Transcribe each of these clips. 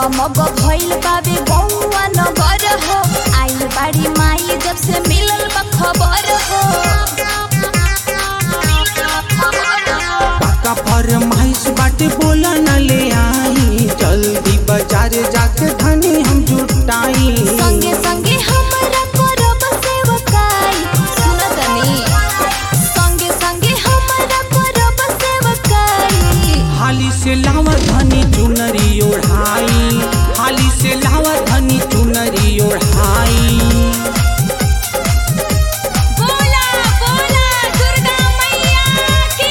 जगमग भइल बाबे बौआ नगर हो आई बाड़ी माई जब से मिलल बा खबर हो पाका फरमाइश बाटे बोला न ले आई जल्दी बाजार जाके धनी हम जुटाई संगे संगे हमरा करब सेवकाई सुन तनी संगे संगे हमरा करब सेवकाई हाली से लावा धनी चुनरी ओढ़ाई हाली से लावा धनी चुनरी ओढ़ाई बोला बोला दुर्गा मैया की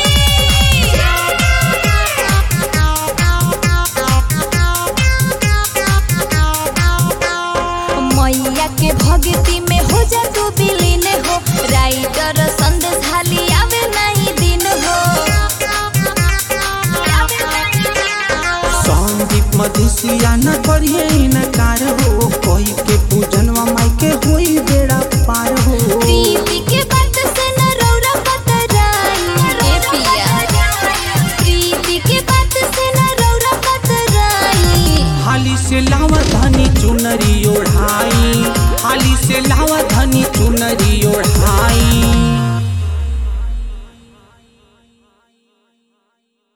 मैया के भक्ति में हो जा तू विलीन हो राइटर संदेश हाली आवे नहीं दिन हो संदीप मधुसिया न करिए इनकार हो कोई के पूजनवा माई के होई